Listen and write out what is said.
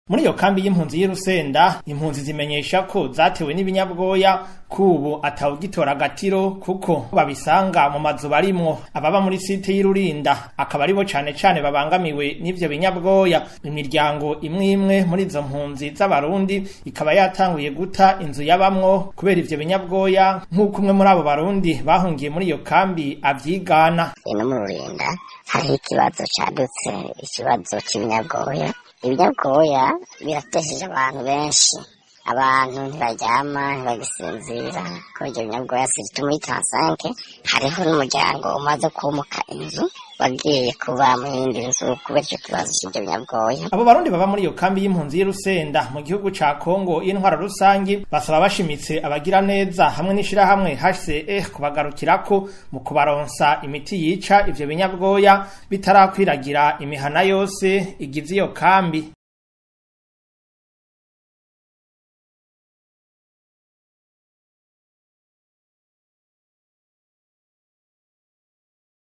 muri iyo kambi y'impunzi y'Irusenda impunzi zimenyesha ko zatewe n'ibinyabwoya kubu atawugitora agatiro kuko babisanga mu mazu barimwo ababa muri site y'Irurinda akaba aribo cane cane babangamiwe n'ivyo binyabwoya imiryango imwe imwe muri izo mpunzi z'abarundi ikaba yatanguye guta inzu yabamwo kubera ivyo binyabwoya nk'uko umwe muri abo barundi bahungiye muri iyo kambi avyigana ino mu Rurinda hariho ikibazo cadutse ikibazo cy'ibinyabwoya ibinyabwoya biratesheje abantu benshi abantu ntibaryama ntibagisinzira kubera ibyo binyabwoya sirtu muri tansanke hariho n'umuryango umaze kumuka inzu wagiye kuba mu yindi nzu kubera icyo kibazo cy'ibyo binyabwoya abo barundi baba muri iyo kambi y'impunzi y'Irusenda mu gihugu ca Kongo y'intwara rusangi basaba bashimitse abagira neza hamwe n'ishirahamwe HCR kubagarukirako mu kubaronsa imiti yica ivyo binyabwoya bitarakwiragira imihana yose igize iyo kambi